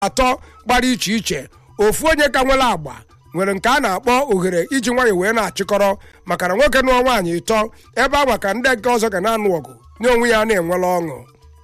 atọ gbara iche iche ofu onye ka nwere agba nwere nke a na-akpọ oghere iji nwayọ wee na-achịkọrọ maka na nwoke nụọ nwaanyị ịtọ ebe a maka ndị nke ọzọ ga na-anụ ọgụ nye onwe ya na-enwere ọṅụ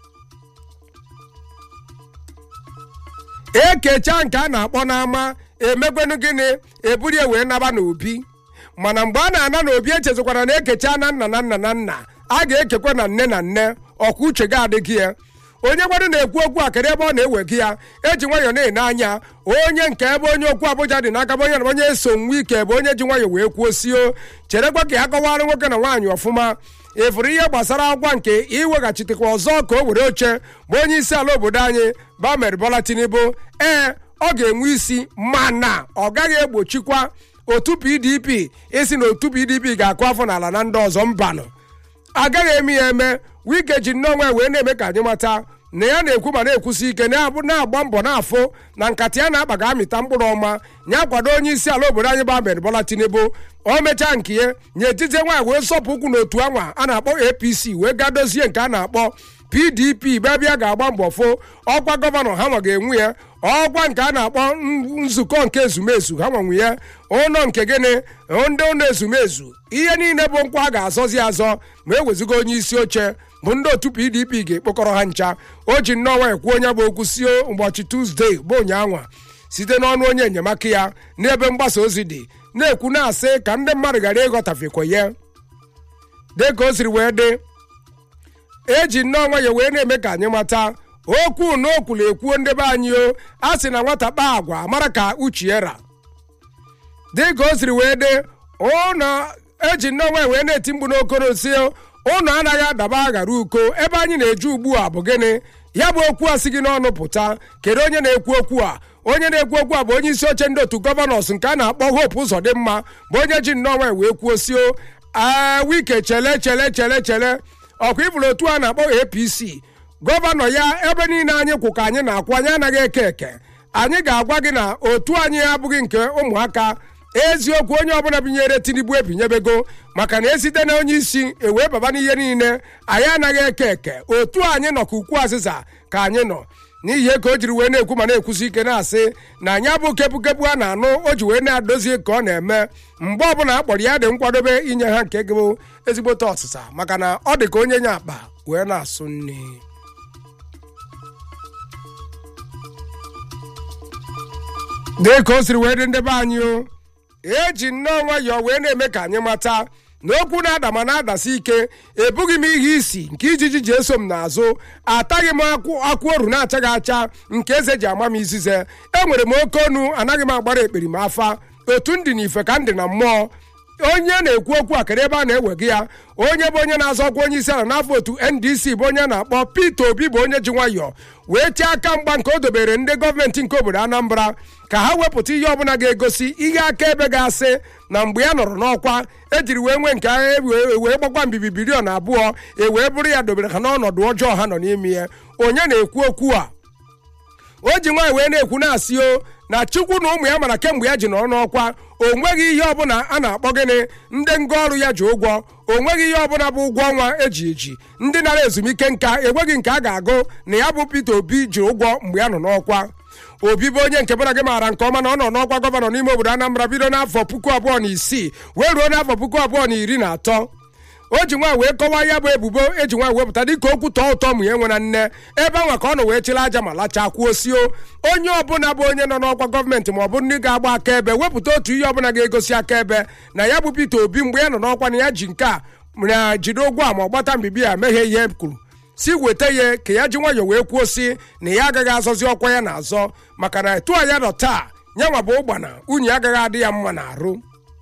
ekecha nke a na-akpọ n'ama emekwenu gịnị eburu ya wee naba n'obi mana mgbe a na-ana n'obi echezikwara na ekecha na nna na nna na nna a ga-ekekwa na nne na nne ọkwa uche gị adịghị ya onye gwado na-ekwu okwu a kedu ebe ọ na-ewega ya eji nwayọọ na-ene anya onye nke ebe onye okwu abụja dị n'aka bụ onye na onye eso nwa ike bụ onye ji nwayọọ wee kwuo sio cherekwa ka ya kọwara nwoke na nwaanyị ọfụma ịfụrụ ihe gbasara agwa nke iweghachitekwa ọzọ ka o were oche bụ onye isi ala obodo anyị ba Mary Bola Tinubu ee ọ ga-enwe isi mana ọ gaghị egbochikwa otu PDP isi na otu PDP ga-akụ afọ n'ala na ndị ọzọ mbanụ agaghị eme ya eme wike ji nnọọ onwe wee na-eme ka anyị mata na ya na-ekwu ma na-ekwusi ike na-agba mbọ na-afụ na nkata ya na-akpa ga-amịta mkpụrụ ọma ya kwado onye isi ala obodo anyị bụ Ahmed Bola Tinubu o mechaa nke ya nye etiti nwaanyị wee sọpụ ụkwụ n'otu anwa a na-akpọ APC wee gaa dozie nke a na-akpọ PDP bịabịa ga-agba mbọ fụ ọkwa gọvanọ ha nwa ga-enwe ya ọkwa nke a na-akpọ nzukọ nke ezumezu ha nwanwe ya ụlọ nke gịnị ndị ụlọ ezumezu ihe niile bụ nkwa a ga-azọzi azọ ma ewezigo onye isi oche bụ ndị otu pdp ga-ekpokọrọ ha ncha o ji nnọọ ekwu onye bụ okwu si ụbọchị tuzdee bụ ụnyaahụ site n'ọnụ onye enyemaka ya n'ebe mgbasa ozi dị na-ekwu na-asị ka ndị mmadụ ghara ịghọtafekwa ya dịka o siri wee dị eji nnọọ nwayọ wee na-eme ka anyị mata okwu na okwulu ekwuo ndị be anyị o a sị na nwata kpaa agwa mara ka uchiera dịka o siri wee dị ụnọ eji nnọọ nwayọ wee na-eti mkpu n'okoro si ụnụ anaghị adaba aghara uko ebe anyị na-eje ugbu a bụ gịnị ya bụ okwu a sị gị n'ọnụ pụta kedu onye na-ekwu okwu a onye na-ekwu okwu a bụ onye isi oche ndị otu gọvanọs nke a na-akpọ hope ụzọ dị mma bụ onye ji nnọọ nwayọ wee kwuo sio aa wike chele chele chele chele ọkwa ịbụrụ otu a na-akpọ apc gọvanọ ya ebe niile anyị kwụ ka anyị na-akwụ anyị anaghị eke eke anyị ga-agwa gị na otu anyị abụghị nke ụmụaka eziokwu onye ọbụla binyere tinubu ebinyebego maka na esite na onye isi ewee baba n'ihe niile anyị anaghị eke eke otu anyị nọ ka ukwu azịza ka anyị nọ n'ihi ka o jiri wee na-ekwu ma na-ekwusi ike na-asị na anyị abụ kepụkepụ a na-anụ o ji wee na-adozi ka ọ na-eme mgbe ọbụla a kpọrọ ya dị nkwadobe inye ha nke gị ezigbote ọsịsa maka na ọ dị ka onye nye akpa wee na-asụ nri dị ka o siri wee dị ndị be anyị o eji nnọọ nwayọọ wee na-eme ka anyị mata na okwu na-ada ma na-adasi ike ebughị m ihe isi nke ijiji ji eso m n'azụ ataghị m akwụ oru na-achaghị acha nke eze ji ama m izize enwere m oke onu anaghị m agbara ekperi m afa otu ndị na ife ka ndị na mmụọ onye na-ekwu okwu a kedu ebe a na-ewega ya onye bụ onye na-azọ ọkwa onye isi ala n'afọ otu ndc bụ onye na-akpọ peter obi bụ onye ji nwayọọ wee tie aka mgba nke o dobere ndị gọọmenti nke obodo anambra ka ha wepụta ihe ọbụla ga-egosi ihe akaebe ga-asị na mgbe ya nọrọ n'ọkwa ejiri wee nwee nke agha wee gbakwa mbibi bilion abụọ ewee bụrụ ya dobere ha n'ọnọdụ ọjọọ ha nọ n'ime ya onye na-ekwu okwu a o ji nwaanyị wee na-ekwu na-asị o na chukwu na ụmụ ya mara kemgbe ya ji nọrọ n'ọkwa o nweghị ihe ọbụla a na-akpọ gịnị ndị ngwa ọrụ ya ji ụgwọ o nweghị ihe ọbụla bụ ụgwọ ọnwa eji eji ndị nara ezumike nka enweghị nke a ga-agụ na ya bụ Peter Obi ji ụgwọ mgbe ya nọ n'ọkwa obi bụ onye nke bụra gị maara nke ọma na ọ nọ n'ọkwa gọvanọ n'ime obodo Anambra bido n'afọ puku abụọ na isii wee ruo n'afọ puku abụọ na iri na atọ o ji nwa wee kọwaa ya bụ ebubo eji nwa wepụta dịka okwu tọọ ụtọ mụ ya nwere nne ebe anwa ka ọ nọ wee chịrị aja ma lachaa kwuo sio onye ọbụla bụ onye nọ n'ọkwa gọọmenti ma ọ bụ ndị ga-agba akaebe wepụta otu ihe ọbụla ga-egosi akaebe na ya bụ Peter Obi mgbe ya nọ n'ọkwa na ya ji nke a na jide ụgwọ a ma ọ gbata mbibi ya meghie ihe kwuru si weta ya ka ya ji nwayọọ wee kwuo si na ya agaghị azọzi ọkwa ya na-azọ maka na etu a ya nọ taa nyanwa bụ ụgbana unyi agaghị adị ya mma n'arụ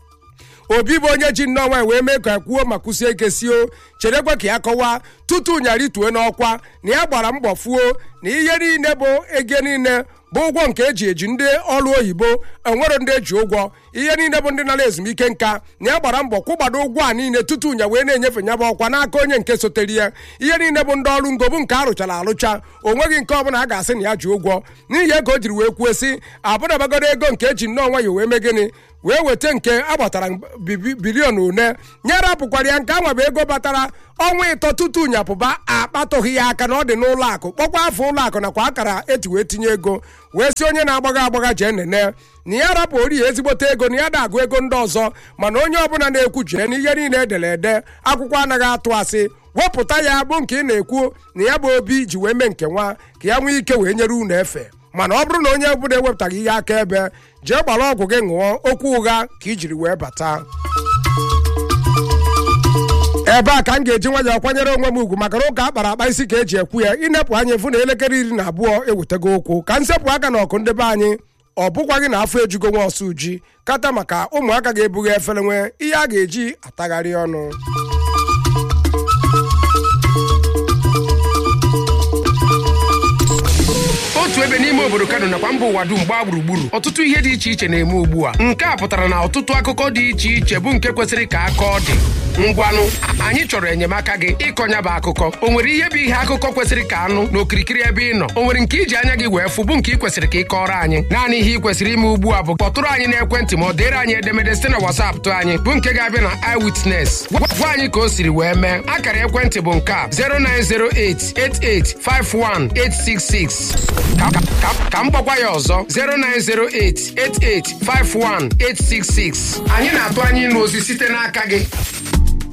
obi bụ onye ji nnọọ nwaanyị wee mee ka kwuo ma kwụsie ike sio cherekwa ka ya kọwaa tutu nyarituo n'ọkwa na ya gbara mbọ fuo na ihe niile bụ ego niile bụ ụgwọ nke eji eji ndị ọrụ oyibo enwero ndị eji ụgwọ ihe niile bụ ndị nara ezumike nka na ya gbara mbọ kwụgbado ụgwọ a niile tutu nya wee na-enyefe nya bụ ọkwa n'aka onye nke sotere ya ihe niile bụ ndị ọrụ ngo bụ nke a rụchara arụcha o nweghị nke ọbụla a ga-asị na ya ji ụgwọ n'ihi ego o jiri wee kwuo sị abụnabagodo ego nke eji nnọọ nwayọ wee mee gịnị wee weta nke agbatara bilion one nyere apụkwara ya nke anwa bụ ego batara ọnwa ịtọ tutu nyapụba akpatụghị ya aka na ọ dị n'ụlọ akụ kpọkwa afọ ụlọ akụ nakwa akara eji wee tinye ego wee si onye na-agbaga agbaga jee nene na ya rapụ ori ya ezigbote ego na ya da-agụ ego ndị ọzọ mana onye ọbụla na-ekwu jee n'ihe niile edere ede akwụkwọ anaghị atụ asị wepụta ya bụ nke ị na-ekwu na ya bụ obi ji wee mee nke nwa ka ya nwee ike wee nyere unu efe mana ọ bụrụ na onye ọbụla ewepụtaghị ihe aka ebe jee gbara ọgwụ gị ṅụọ okwu ụgha ka i jiri wee bata ebe a ka m ga-eji nwayọọ kwanyere onwe m ugwu maka na ụka akpara akpa isi ka eji ekwu ya inepụ anya efu na elekere iri na abụọ ewetego okwu ka nsepụ aka na ọkụ ndebe anyị ọ bụkwaghị na afọ ejugo nwa ọsọ uji kata maka ụmụaka ga-ebughi efere nwee ihe a ga-eji atagharị ọnụ otu ebe n'ime obodo kano nakwa mba ụwa dum gbaa gburugburu ọtụtụ ihe dị iche iche na-eme ugbu a nke a pụtara na ọtụtụ akụkọ dị iche iche bụ nke kwesịrị ka aka ọ dị ngwanụ anyị chọrọ enyemaka gị ịkọnya bụ akụkọ o nwere ihe bụ ihe akụkọ kwesịrị ka anụ n'okirikiri ebe ị nọ o nwere nke iji anya gị wee fụ bụ nke ị kwesịrị ka ị kọrọ anyị naanị ihe ị kwesịrị ime ugbu a bụ kpọtụrụ anyị n'ekwentị ma ọ dịrị anyị edemede site na wasapụ tụ anyị bụ nke ga-abịa na iwitness gwa anyị ka o siri wee mee akara ekwentị bụ nke a 09088851866 ka ka- ka- ka m gbakwa ya ọzọ 09088851866 anyị na-atụ anya ịnụ ozi site n'aka gị